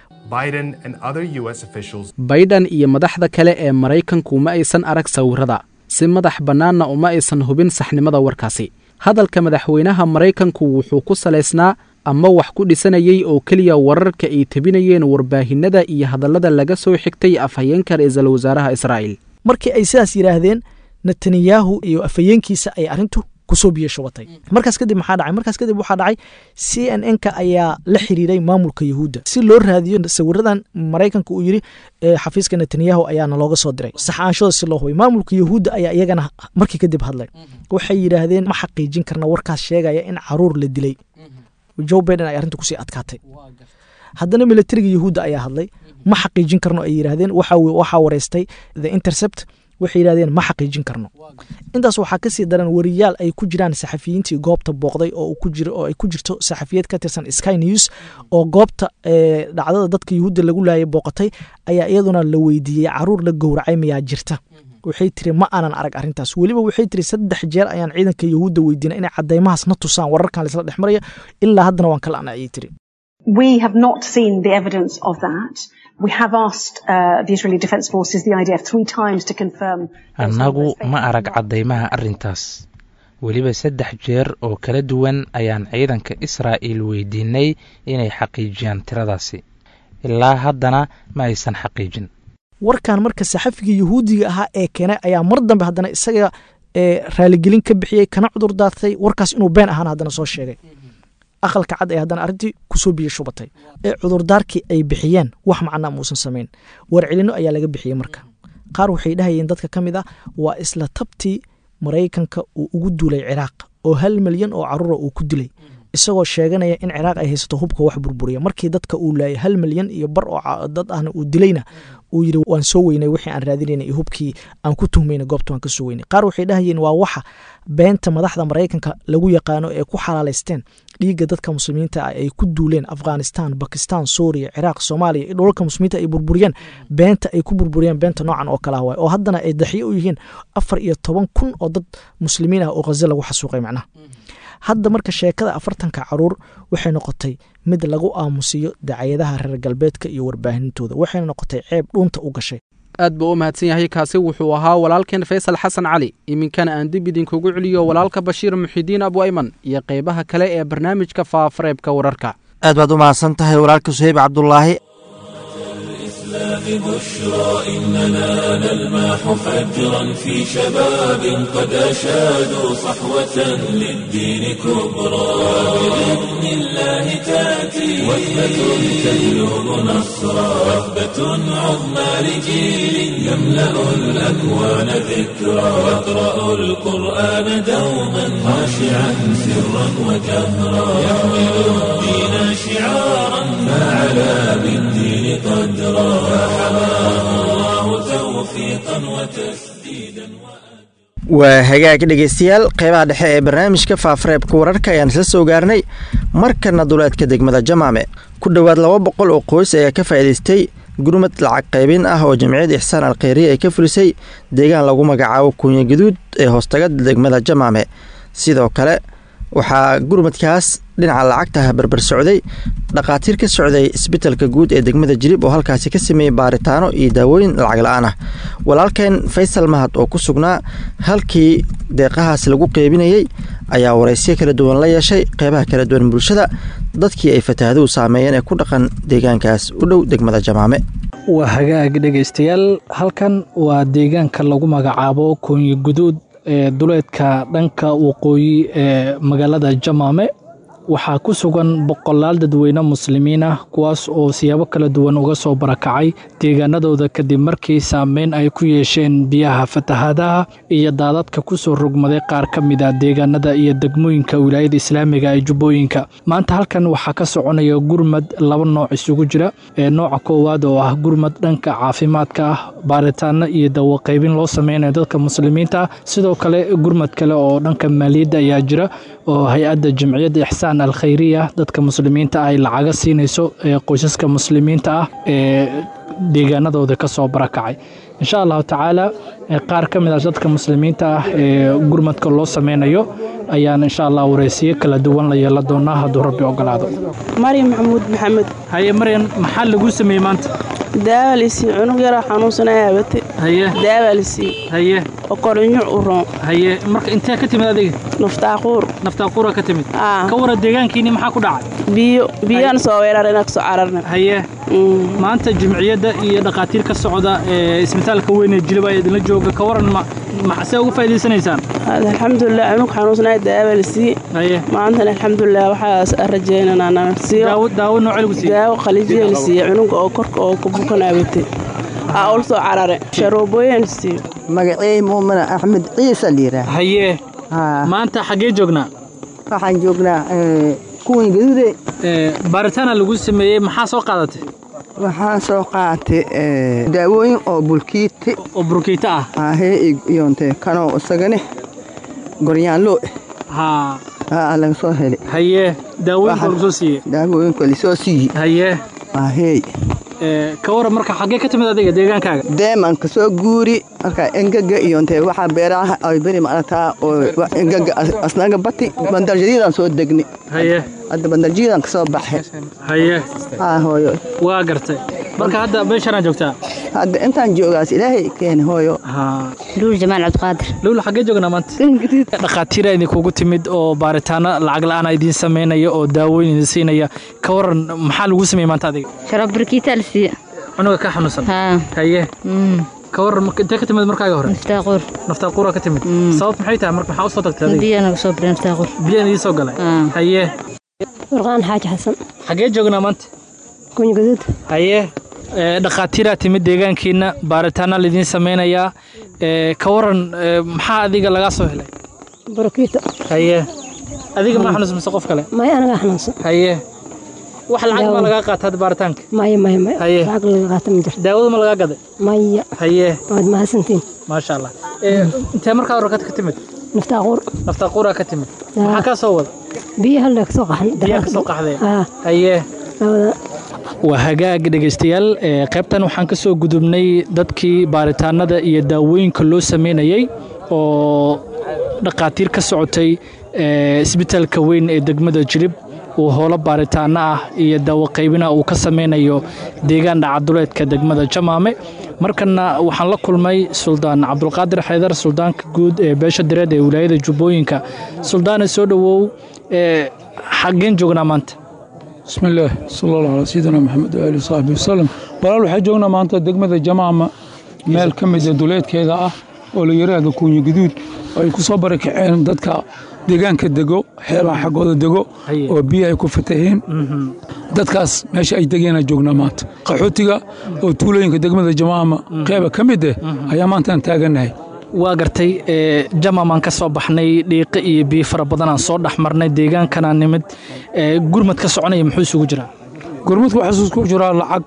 baydhan iyo madaxda kale ee maraykanku ma aysan arag sawirada si madax bannaanna uma aysan hubin saxnimada warkaasi hadalka madaxweynaha maraykanku wuxuu ku salaysnaa ama wax ku dhisanayey oo keliya wararka ay tebinayeen warbaahinada iyo hadallada laga soo xigtay afhayeenka ra-iisul wasaaraha israa'iil markii ay sidaas yidhaahdeen netanyahu iyo afhayeenkiisa ay arrintu kusoo biyo shubatay markaas kadib maxaa dhacay markaas kadib waxaa dhacay c n n ka ayaa la xiriiray maamulka yahuudda si loo raadiyo sawiradan maraykanka uu yidhi xafiiska netanyahu ayaana looga soo diray saxaanshooda si loo hubay maamulka yahuudda ayaa iyagana markii kadib hadlay waxay yidhaahdeen ma xaqiijin karna warkaas sheegaya in caruur la dilay joe baiden ay arrinta kusii adkaatay haddana militariga yahuudda ayaa hadlay ma xaqiijin karno ay yidhaahdeen waxaa wareystay the intercept waxay yidhahdeen ma xaqiijin karno intaas waxaa kasii daran wariyaal ay ku jiraan saxafiyiintii goobta booqday oo ay ku jirto saxafiyad ka tirsan sky news oo goobta dhacdada dadka yahuudda lagu laayay booqatay ayaa iyaduna la weydiiyey caruur la gowracay mayaa jirta waxay tiri ma aanan arag arrintaas weliba waxay tiri saddex jeer ayaan ciidanka yahuudda weydiinay inay cadaymahaas na tusaan wararkan laisla dhex maraya ilaa haddana waan kala ana ayay tiri We have not seen the evidence of that. We have asked uh, the Israeli Defense Forces, the IDF, three times to confirm. annagu ma arag caddaymaha arrintaas weliba saddex jeer oo kala duwan ayaan ciidanka israa'iil weydiinay inay xaqiijiyaan tiradaasi ilaa haddana ma aysan xaqiijin warkan marka saxafiga yahuudiga ahaa ee keenay ayaa mar dambe haddana isaga raaligelin ka bixiyey kana cudur daartay warkaas inuu been ahaana haddana soo sheegay aqalka cad ee haddana arrintii kusoo biyo shubatay ee cudurdaarkii ay bixiyeen wax macnaa muusan samayn warcelino ayaa laga bixiyey marka qaar waxay dhahayeen dadka ka mid ah waa isla tabtii maraykanka uu ugu duulay ciraaq oo hal milyan oo caruura uu ku dilay isagoo sheeganaya in ciraaq ay haysato hubka wax burburiya markii dadka uu laayay hal milyan iyo bar oo dad ahna uu dilayna uu yidhi waan soo weynay wixii aan raadinayna iyo hubkii aan ku tuhmayna goobta waan ka soo weynay qaar waxay dhahayeen waa waxa beenta madaxda maraykanka lagu yaqaano ee ku xalaalaysteen dhiigga dadka muslimiinta ah ay ku duuleen afghanistan bakistan suuriya ciraaq soomaaliya iyo dholalka muslimiinta ay burburiyeen beenta ay ku burburiyeen beenta noocan oo kale ah waay oo haddana ay daxyo u yihiin afar iyo toban kun oo dad muslimiin ah oo khaza lagu xasuuqay macnaha hadda marka sheekada afartanka caruur waxay noqotay mid lagu aamusiyo dacayadaha reer galbeedka iyo warbaahintooda waxayna noqotay ceeb dhuunta u gashay aad buu u mahadsan yahay kaasi wuxuu ahaa walaalkeen faysal xasan cali iminkana aan dib idinkugu celiyo walaalka bashiir muxidiin abu ayman iyo qaybaha kale ee barnaamijka faafareebka wararka aad baad u mahadsan tahay walaalka suheyb cabdulaahi بشرى إننا نلمح فجرا في شباب قد أشادوا صحوة للدين كبرى بإذن الله تأتي وثبة تهلب نصرا وثبة عظمى لجيل يملأ الأكوان ذكرا يقرأ القرآن دوما خاشعا سرا وجهرا يحمل الدين شعارا فعلى بالدين قدرا waa hagaag dhegeystayaal qeybaha dhexe ee barnaamijka faafareebka wararka ayaan isla soo gaarnay markana duleedka degmada jamaame ku dhowaad laba boqol oo qoys ayaa ka faa'iidaystay gurmad lacag qaybin ah oo jamciyadda ixsaan alkheyriya ay ka fulisay deegaan lagu magacaabo kuunya gaduud ee hoostaga degmada jamaame sidoo kale waxaa gurmadkaas dhinaca lacagtaha barbar socday dhakhaatiir ka socday isbitalka guud ee degmada jirib oo halkaasi ka sameeyey baaritaano iyo daawooyin lacag la-aan ah walaalkeen faysal mahad oo ku sugnaa halkii deeqahaas lagu qeybinayey ayaa waraysyo kala duwan la yeeshay qeybaha kala duwan bulshada dadkii ay fatahaaduhu saameeyeen ee ku dhaqan deegaankaas u dhow degmada jamaame waa hagaag dhegaystayaal halkan waa deegaanka lagu magacaabo koonyi guduud ee duleedka dhanka waqooyi ee magaalada jamaame waxaa ku sugan boqolaal dadweyne muslimiin ah kuwaas oo siyaabo kala duwan uga soo barakacay deegaanadooda kadib markii saameyn ay ku yeesheen biyaha fatahaadaha iyo daadadka ku soo rogmaday qaar ka mid a deegaanada iyo degmooyinka wilaayada islaamiga ee jubbooyinka maanta halkan waxaa ka soconaya gurmad laba nooc isugu jira ee nooca koowaad oo ah gurmad dhanka caafimaadka ah baaritaano iyo dawaqaybin loo sameynayo dadka muslimiinta ah sidoo kale gurmad kale oo dhanka maaliyadda ayaa jira oo hay-adda jamciyadda ixsaan alkhayriya dadka muslimiinta ay lacaga siinayso ee qoysaska muslimiinta ah ee deegaanadooda ka soo barakacay insha allahu tacaala qaar ka mid ah dadka muslimiinta ah ee gurmadka loo sameynayo ayaan insha allah wareysiyo kala duwan la yeelan doonaa hadduu rabbi ogolaado maryam maxamuud maxamed haye maryan maxaa laguu sameeyey maanta daawa lisii cunug yaraa xanuunsanaya abate haye daawa lisii haye oo korinyo u roon haye marka intee ka timid adiga naftaaquur naftaaquura ka timid ka wara deegaankiini maxaa ku dhacay biyo biyaan soo weerarina kasoo cararna haye maanta jimciyadda iyo dhakhaatiir ka socda ee isbitaalka weyn ee jilib ayaa idinla jooga ka waran maxsee uga faa'iidaysanaysaan alxamdulilah cunug xanuunsanaya daawa lisii haye maantana alxamdulilah waxaas rajeynanaa nana siiyo daawo daawo noocee lagu siiyey daawo qalijiya la siiye cunuga oo korka oo ka bukan abate aa ul soo carare sharoobooyin siiyo magacey muumina axmed ciise liiraa haye maanta xaggee joognaa waxaan joognaa kuwan gaduude baaritaana lagu sameeyey maxaa soo qaadatay waxaan soo qaatay daawooyin oo bulkiite oo burkiito ah ahee iyonte kanoo isagane goryaanloo haa aa laga soo helay haye daawooyinka lagu soo siiyey daawooyinka lasoo siiyey haye ahey ka waran marka xaggee ka timid adiga deegaankaaga deeman ka soo guuri marka engaga iyonte waxaa beeraha ay beri maaragtaa oo engaga asnaga bati bandarjadiidaan soo degni haye hadda bandarjadiidaan ka soo baxay haye haa hooyo waa gartay marka hadda meeshaanaa joogtaa hadda intaan joogaas ilaahay keeni hooyo luul jamaal cabdiqaadir luul xaggee joognaa maanta dhakhaatiira idinkugu timid oo baaritaano lacag la-aan idiin samaynaya oo daawooyin idin siinaya ka waran maxaa lagu sameeyey maanta adiga sharab barkiita la siiya cunuga ka xanuunsan haye ka waran intee ka timid markaaga hore naftaaquur naftaaquura ka timid sabab maxay tahay marka maxaa u soo tagtay adiga biyaa naga soo biray naftaaquur biyaan idin soo galay haye warqaan xaaji xasan xaggee joognaa maanta kunya gaduud haye dhakhaatiiraa timid deegaankiina baaritaana laidiin samaynayaa ka waran maxaa adiga lagaa soo helay borokiito haye adiga ma xanuunsan mise qof kale maya anagaa xanuunsan haye wax lacag ma lagaa qaata hadda baaritaanka maya maya maya haye lacag laga qaata ma jirto daawada ma lagaa gaday maya haye waad mahadsantiin maasha allah intee markaa horkad ka timid naftaaquur naftaaquuraa ka timid maxaa kaa soo wada biyaha le kasoo qaxan biyaha kasoo qaxdee haye waa hagaag dhegaystayaal qaybtan waxaan ka soo gudubnay dadkii baaritaanada iyo daawooyinka loo sameynayey oo dhakhaatiir ka socotay isbitaalka weyn ee degmada jilib uu howlo baaritaano ah iyo daawo qaybina uu ka sameynayo deegaan dhacaduleedka degmada jamaame markana waxaan la kulmay suldaan cabdulqaadir xaydar suldaanka guud ee beesha direed ee wilaayada jubbooyinka suldaane soo dhowow xaggeen joognaa maanta بسم الله صلى الله على سيدنا محمد وآله وصحبه وسلم walaal waxaa joognaa maanta degmada jamaama meel ka mida duleedkeeda ah oo la yiraahdo kuunyi guduud ay ku soo barakaceen dadka deegaanka dego xeelaha xaggooda dego oo biyo ay ku fataheen dadkaas meesha ay degeenaa joognaa maanta qaxootiga oo tuulooyinka degmada jamaama qeyba ka mid eh ayaa maantaan taagannahay waa gartay jamamaan ka soo baxnay dhiiqo iyo biyo fara badanaan soo dhex marnay deegaankanaa nimid gurmad ka soconaya muxuu isugu jiraa gurmadku waxaa isugu jiraa lacag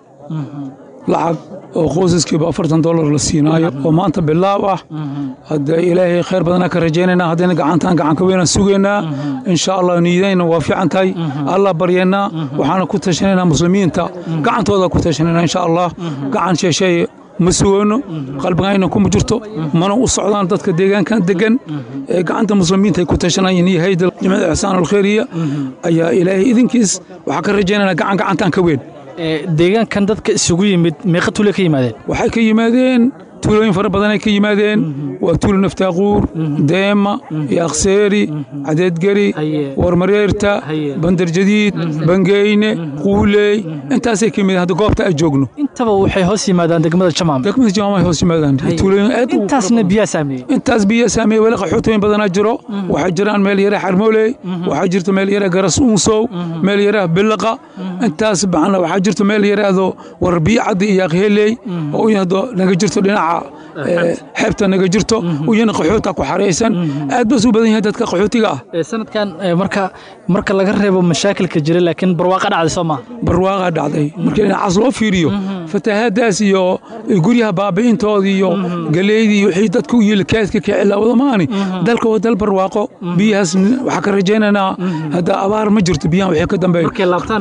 lacag oo qoysaskiiba afartan dollar la siinaayo oo maanta bilaab ah hadda ilaahay khayr badanaa ka rajaynaynaa haddayna gacantaan gacanka weynaan sugaynaa insha allah niyadayna waa fiican tahay allah baryaynaa waxaana ku tashanaynaa muslimiinta gacantooda ku tashanaynaa insha allah gacan sheesheeye ma sugayno qalbigayna kuma jirto mana u socdaan dadka deegaankan degan ee gacanta muslimiinta ay ku tashanayeen iyo hayda jimcada ixsaan alkhayriya ayaa ilaahay idinkiis waxaa ka rajaynaynaa gacan gacantaan ka weyn deegaankan dadka isugu yimid meeqa tuule ka yimaadeen waxay ka yimaadeen tuulooyin fara badanay ka yimaadeen waa tuulo naftaaquur deema yaaqseeri cadeedgeri warmareerta bandarjadiid bangeyne quuley intaasay ka yimideen hadda goobta ay joogno intaba waxay hoos yimaadaan degmada jamaam degmada jamaam ay hoos yimaadaan tuulooyin aad intaasna biyaa saameeyey intaas biyaa saameeyey weli qaxootooyin badanaa jiro waxaa jiraan meel yara xarmooley waxaa jirta meel yara garas unsow meel yara bilaqa intaas baxna waxaa jirta meel yaraado war biyo caddi iyo aqheley oo u yahdo naga jirto dhinaca xeebta naga jirto uyana qaxoota ku xaraysan aad bas u badan yahay dadka qaxootiga ah sanadkan marka marka laga reebo mashaakilka jira laakiin barwaaqa dhacday soo maa barwaaqa dhacday marka dhinacaas loo fiiriyo fatahaadaas iyo guryaha baabi'intooda iyo galeydii wixii dadka u yili kaadka ka cilaawada maani dalka waa dal barwaaqo biyahaas waxaa ka rajaynaynaa hadda abaar ma jirto biyahan waxay ka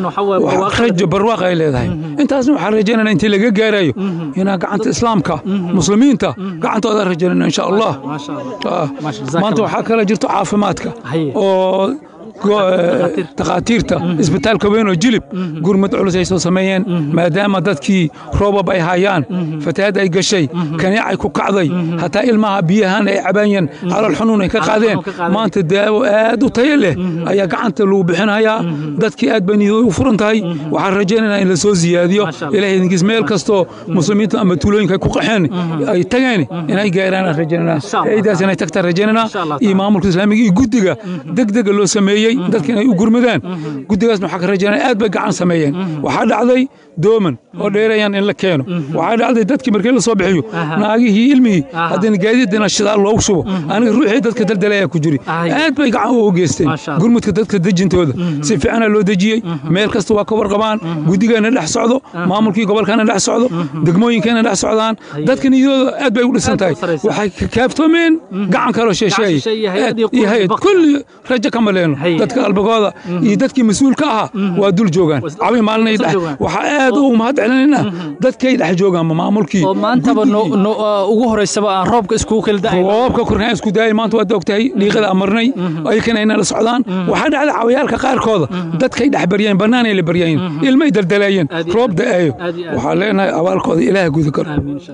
dambeeyo rajo barwaaqa ay leedahay intaasna waxaan rajaynaynaa intii laga gaarayo inaa gacanta islaamka muslimiinta gacantooda rajaynayna insha allah maanta waxaa kala jirto caafimaadka oo takhaatiirta isbitaalka weyn oo jilib gurmad culus ay soo sameeyeen maadaama dadkii roobab ay hayaan fatahaad ay gashay kaniicay ku kacday hataa ilmaha biyahan ay cabaayeen calool xanuun ay ka qaadeen maanta daawo aad u tayo leh ayaa gacanta lagu bixinayaa dadkii aad bay niyadooda u furan tahay waxaan rajaynaynaa in la soo siyaadiyo ilahay idinkiis meel kastoo muslimiinta ama tuulooyinka ay ku qaxeen ay tageen inay gaaraan aan rajaynaynaa ciidaas inay tagtaan rajaynaynaa iyo maamulka islaamiga iyo guddiga degdega loo sameeyey dadka inay u gurmadaan guddigaasna waxaa ka rajaynaya aad bay gacan sameeyeen waxaa dhacday dooman oo dheerayaan in la keeno waxaa dhacday dadkii markii la soo bixiyo naagihii ilmihii haddana gaadiidina shidaal loogu shubo aniga ruuxii dadka daldalaya ku jiri aad bay gacan ugu geysteen gurmudka dadka dejintooda si fiicana loo dejiyey meel kasta waa ka warqabaan guddigeena dhex socdo maamulkii gobolkana dhex socdo degmooyinkeena dhex socdaan dadka niyadooda aad bay u dhisan tahay waxay kaaftoomeen gacan kaloo sheesheeyay iyo hay-ad kulli rajo kama leeno dadka qalbigooda iyo dadkii mas-uulka ahaa waa dul joogaan cabi maalinay dhex waxaa aad ugu mahad celinayna dadkay dhex joogaan maamulkii oo maantaba ugu horeysaba aan roobka iskugu kala da'ay roobka korkaan isku daayay maanta waad ogtahay dhiiqada amarnay ayakana ayna la socdaan waxaa dhacda cawayaalka qaarkooda dadkay dhex baryeen bannaanay la baryayeen ilmay daldalaayeen roob da'aayo waxaa leenahay abaalkooda ilaah guda karo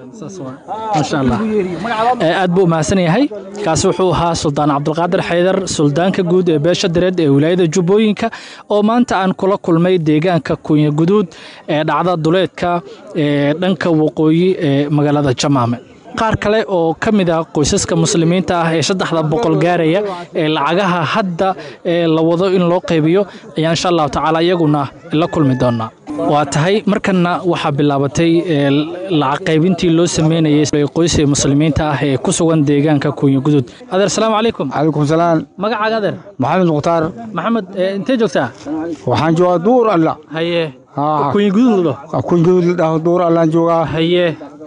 maasha allah aad buu umahadsan yahay kaasi wuxuu ahaa suldaan cabdulqaadir xaydar suldaanka guud ee beesha dareed ee wilaayada jubbooyinka oo maanta aan kula kulmay deegaanka kunya guduud ee dhacda duleedka ee dhanka waqooyi ee magaalada jamaame qaar kale oo ka mid ah qoysaska muslimiinta ah ee saddexda boqol gaaraya ee lacagaha hadda ee la wado in loo qaybiyo ayaa insha allahu tacaala iyaguna la kulmi doonaa waa tahay markanna waxaa bilaabatay lacag qaybintii loo sameynayay qoyska muslimiinta ah ee ku sugan deegaanka kunya guduud adeer salaamu calaykum calaykum salaam magacaaga adeer maxamed mukhtaar maxamed intee joogtaa waxaan joogaa duur alla haye kunya guduud la dhaho kunya guduud la dhaho duur allaan joogaa haye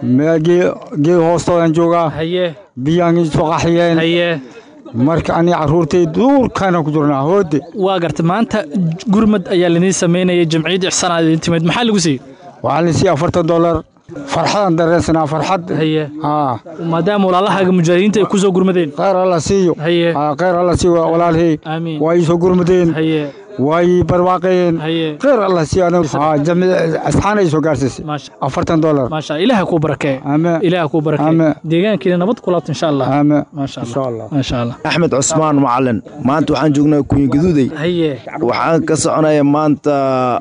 gee hoostoodaan joogaa haye biyaan soo qaxiyeen haye marka anii carruurtay duurkaana ku jirnaa hoode waa garta maanta gurmad ayaa laniin samaynayay jamciyadda ixsaan aad idin timid maxaa lagu siiyey waxaa la siiyey afartan dollar farxadaan dareensanaa farxad haye maadaama walaalahaaga mujaahidiinta ay ku soo gurmadeen khayr alla siiyo haye khayr alla siiyo walaalhay aamiin waa ii soo gurmadeen haye way barwaaqeen khayr allah siiyo asxaan ay soo gaarsiisay afartan dollar maasha ilaaha kuu barakee ilaaha kuu barakee deegaankiina nabad ku laabto insha allah maasha allah maasha allah axmed cusmaan macalin maanta waxaan joognaa kunya gaduuday haye waxaan ka soconaya maanta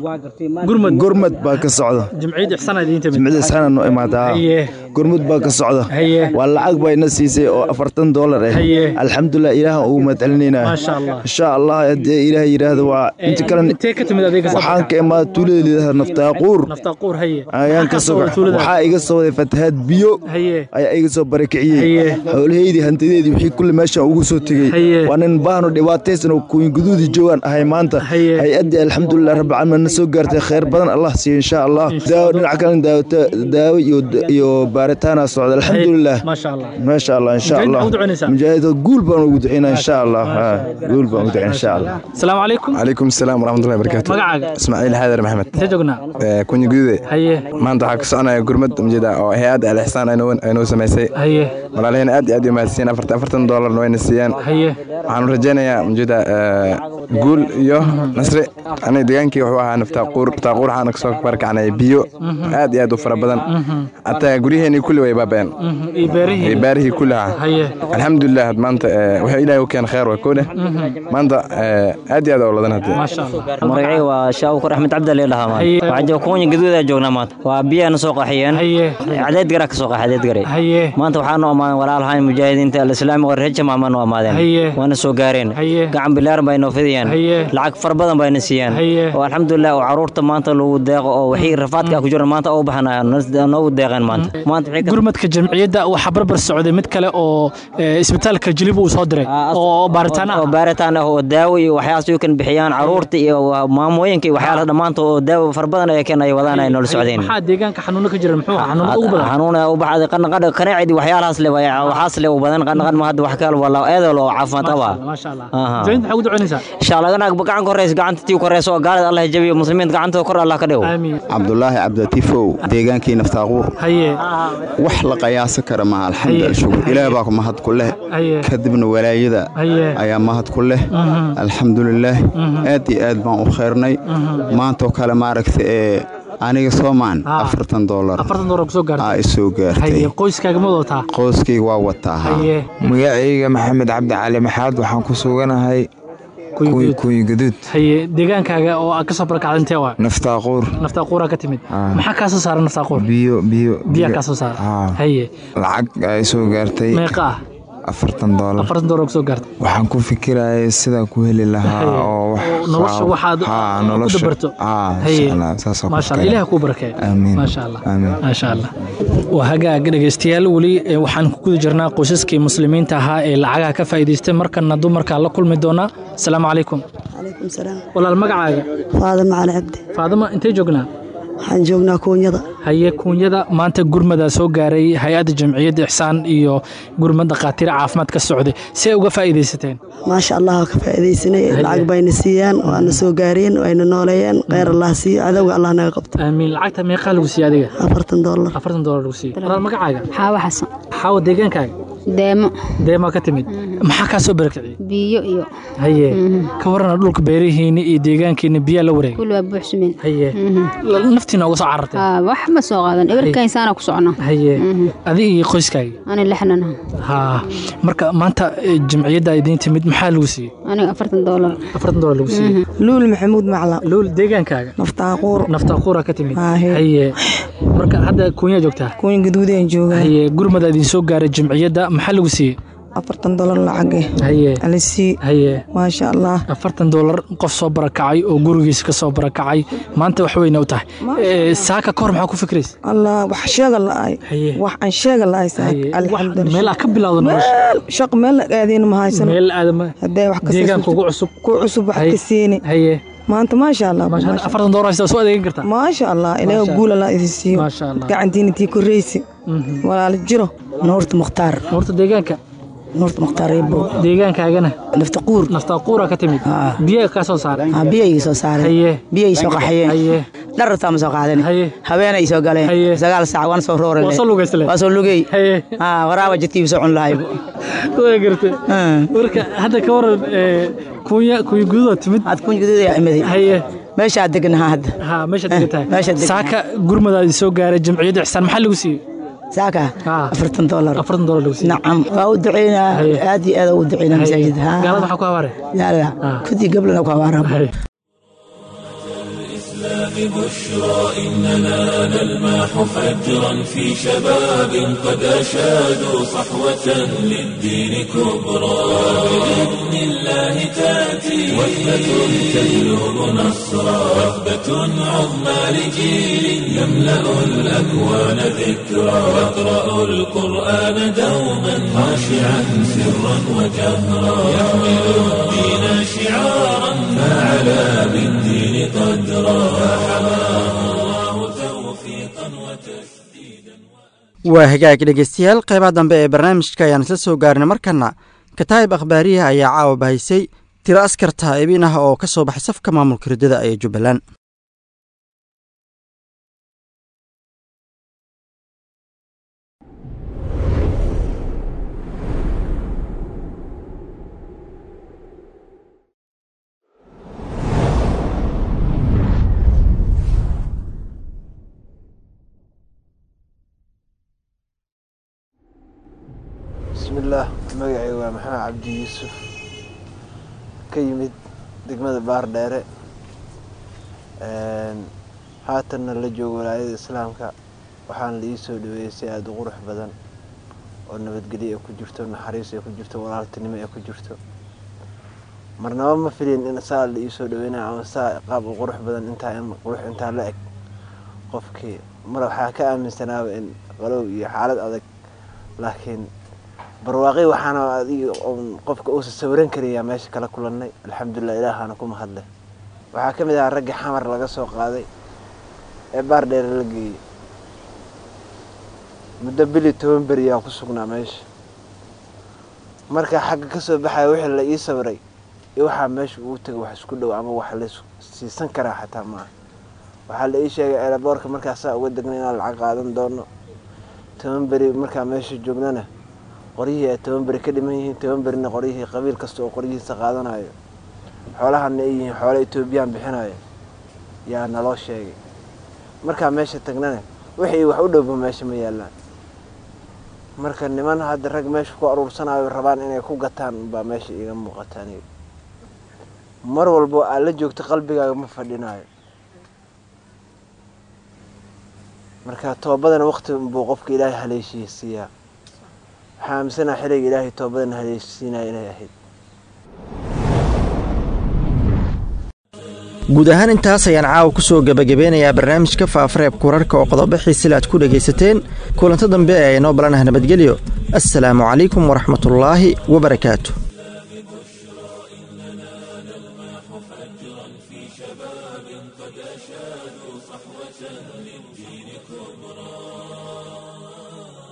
gurmad gurmad baa ka socda jimciyadda ixsaan aad idin timid jimciyadda ixsaan noo imaadaa haye gurmud baa ka socda haye waa lacag bay na siisay oo afartan dollar ah haye alxamdulilah ilaahan ugu mahadcelinaynaa maasha allah insha allah haddii ilaah yidhaahdo waa inta kale intee ka timid adiga waxaan ka imaada tuulada liidaha naftaaquur naftaaquur haye ayaan ka soo waxaa iga soo waday fatahaad biyo haye ayaa iga soo barakiciyey xoolaheydii hantideedii wixii kulle meeshaan ugu soo tegey waa nin baahno dhibaataysan oo kuyin guduudii joogaan ahay maanta hay-addii alxamdulilah rabbi caalamiin na soo gaartay khayr badan allah siiyo insha allah daawo dhinaca kale daawata daawo iyo iyo baaritaana socda alxamdulilah maasha allah maasha allah insha allah mujaahid guul baan ugu ducaynaa insha allah guul baan ugu ducaynaa insha allah asalaamu calaykum calaykum asalaam waraxmatullahi barakatu magacaaga ismaaciil xaadar maxamed intee joognaa kunya gudude haye maanta waxaa ka soconaya gurmad ujeeda oo hay-adda alixsaan aynoo samaysay haye walaalaheen aad iyo aad u mahadsiiyeen afartan afartan doolarna wayna siiyeen haye waxaanu rajaynayaa ujeeda guul iyo nasri aniga degaankii wuxuu ahaa naftaaquur naftaaquur waxaana kasoo barakacnay biyo aad iyo aad u fara badan hataa guryaheenii kulli way baabeen iyo beerihii iyo baarihii kulliha haye alxamdulilah maanta wuxuu ilaahay u keen khayr waa koodhe maanta aad iyo aad oo ladan hadee maasha allah magacayga waa shaawkur axmed cabdalle dhahaa maanta waxaan jooga kunya gaduudaa joognaa maanta waa biyaana soo qaxiyeen haye cadeed garaa ka soo qaxay cadeed garay haye maanta waxaanu amaaden walaalahaan mujaahidiinta alislaami oo reer jamaamaanu amaadeen haye waana soo gaareen haye gacan bilaaran bay noo fidayaan haye lacag fara badan bayna siiyaan haye oo alxamdulilah oo caruurta maanta lagu deeqo oo wixii rafaadka ku jira maanta u baxanayaan noogu deeqeen maanta maanta gurmadka jamciyadda waxaa barbar socday mid kale oo isbitaalka jilib uu soo diray oo baaritaan ah oo baaritaan ah oo daawo iyo waxyaas uu kan bixiyaan caruurta iyo maamooyinka iyo waxyaalaha dhammaantood oo daawo fara badan ay keen ay wadaan ay noola socdeen maxaa deegaanka xanuuno ka jira muxuu xanuuno ugu badan xanuuna u baxday qanqadha kaneecidi waxyaalahaas le waxaas le u badan qanqad ma hadda wax kale wala eedol oo caafimaad qaba maasha allah jaynta maxaa ugu ducaynaysaa insha allah ganaag gacan koreysa gacanta tii koreysa oo gaalada allah jabiyo muslimiinta gacantooda kor allah ka dhigo aamiin cabdulaahi cabdilatiifow deegaankii naftaaquur haye wax la qayaasa kara maaha alxamdulillah shukur ilaah baa mahad ku leh kadibna walaayada ayaa mahad ku leh alxamdulilaah aad iyo aad baan u khayrnay maantoo kale maaragta ee aniga soomaan afartan doolar aa isoo gaartay qoyskaaga ma wadataa qoyskayga waa wataa magacayga maxamed cabdi cali maxaad waxaan ku suganahay kuyi gaduud haye deegaankaaga oo aad ka soo barakacda intee waa naftaaquur naftaaquuraa ka timid maxaa kaa soo saara naftaaquur biyo biyo biyaa kaa soo saara haye lacag ay soo gaartay meeqa ah afartan doolar afartan doolar kusoo gaartay waxaan ku fikirayay sidaan ku heli lahaa oo nolosha waxaad ku dabarto maasha allah ilaah kuu barakeeyo amiin maasha allah maasha allah waa hagaag dhegaystayaal weli waxaan ku guda jirnaa qoysaskii muslimiinta ahaa ee lacagaha ka faa'iidaystay markana dumarkaa la kulmi doonaa asalaamu calaykum calaykum salaam walaal magacaaga faadama cali cabdi faadama intee joognaa waxaan joognaa kuunyada haye kuunyada maanta gurmadaa soo gaaray hay-adda jamciyadda ixsaan iyo gurmad dhakhaatiir caafimaad ka socday si ay uga faa'iidaysateen maasha allah ka faa'iidaysanay lacag bayna siiyaan waana soo gaareen wayna nooleeyeen kheyr allah siiyo cadowga allah naga qabto aamiin lacagta meeqaa lagu siiye adiga afartan doolar afartan doolar lagu siiye walaal magacaaga xaawo xasan xaawo deegaankaaga deemo deemaa ka timid maxaa kaa soo barakiciyey biyo iyo haye ka warana dhulka beerihiini iyo deegaankiina biyaa la wareegay kul waa buuxsumeen haye naftiina uga soo carartay wax ma soo qaadan eberkainsaana ku socno haye adiga iyo qoyskaaga ani lixnan ha marka maanta jamciyadda idiin timid maxaa lagu siiyey aniga afartan doolar afartan doolar lagu siiyey luul maxamuud macla luul deegaankaaga naftaaquur naftaaquura ka timid haye marka hadda kuunyaa joogtaa kuunya gaduudeen joogaa haye gurmada idin soo gaaray jamciyadda maxaa lagu siiyey afartan dolar lacage haye alisii haye maasha allah afartan dolar qof soo barakacay oo gurigiisa ka soo barakacay maanta wax weyna u tahay saaka kahor maxaa ku fikraysa allah wax sheega la'ay wax aan sheega la'ay saaka alxamdulillah meel aa ka bilowda meel shaq meel la aadayna ma haysano meel aadama haddee wax deegaanka ugu cusub ku cusub wax ka siini haye maanta maasha allah afartan dolar haysta soo adeegan kartaa maasha allah ilaaha guula la idin siiyo gacantiina tii korreysi walaal jiro nuurta mukhtaar nuurta deegaanka nuurta mukhtaar eebo deegaankaagana naftaquur naftaquura ka timid biyaa kaa soo saaray biya ii soo saaray biya ii soo qaxayeen dharartaa ma soo qaadan habeena ii soo galeen sagaal saac waan soo roore waa soo lugey waraaba jidkii soo cun lahay waa gartay marka hadda ka waran kunya kunya gududa timid had kunya gududa yaa imaday haye meeshaa deganaha hadda ha meeshaa degantahay saaka gurmadaadi soo gaaray jamciyadda ixsaan maxaa lagu siiyey saaka afartan dolar afartan dolar lagu siiyey nacam waa u duceynaa aad iyo aad u duceynaa masaajid gaalada maxaa ku habaare gaalada kudii gablana ku habaara ببشرى إننا نلمح فجرا في شباب قد أشادوا صحوة للدين كبرى بإذن الله تأتي وثبة تجلب نصرا وثبة عظمى لجيل يملأ الأكوان ذكرى يقرأ القرآن دوما خاشعا سرا وجهرا يحمل الدين شعارا فعلى بالدين قدرا waa hagaag dhegeystayaal qeybaha dambe ee barnaamijka ayaan isla soo gaarnay markana kataa'ib akhbaariyaha ayaa caawa bahaysay tiro askar taa'ibin ah oo ka soo baxay safka maamulka riddada ee jubbaland bismillaah magacay waa maxamed cabdi yuusuf ka yimid degmada baardheere haatanna la joogo walaayada islaamka waxaana la ii soo dhaweeyey si aada u qurux badan oo nabadgelyo ay ku jirto naxariis ay ku jirto walaaltinimo ay ku jirto marnaba ma filin in saa la ii soo dhaweynayo ama saa qaab u qurux badan intaa in qurux intaa la eg qofkii mar waxaa ka aaminsanaaba in qalow iyo xaalad adag laakiin barwaaqi waxaana adig qofka uusa sawiran karayaa meesha kala kulannay alxamdulilah ilaahaana ku mahadle waxaa ka mid ahaa raggii xamar laga soo qaaday ee baardheere la geeyey muddo bili toban beriyaa ku sugnaa meesha markaa xagga ka soo baxaya wixii la ii sawiray iyo waxaa meesha ugu tegay wax isku dhow ama wax la siisan karaa xataa maaha waxaa la ii sheegay eelaboorka markaasaa uga degnay inaan lacag qaadan doono toban beri markaa meesha joognana qoryihii ay toban beri ka dhiman yihiin toban berina qoryihii qabiil kasta oo qoryihiisa qaadanayo xoolahana ay yihiin xoolo etoobiyaan bixinayo yaa naloo sheegay markaa meesha tagnana wixii wax u dhowba meesha ma yaallaan marka niman hadda rag meesha ku aruursanayo rabaan inay ku gataan baa meesha iiga muuqata aniga mar walbo aad la joogto qalbigaaga ma fadhinayo marka toobadana waqti buu qofka ilaahay haleeshiisiiyaa waxaa aaminsanaa xiliga ilaahay toobadana haleeshiinaya inay ahayd guud ahaan intaas ayaan caawa ku soo gebagabeynayaa barnaamijka faafareebka wararka oo qodobo xiisila aad ku dhegaysateen kulanto dambe ee aynoo balanaha nabadgelyo assalaamu calaykum waraxmatullaahi wabarakaatu قد أشادوا صحوة للدين كبرى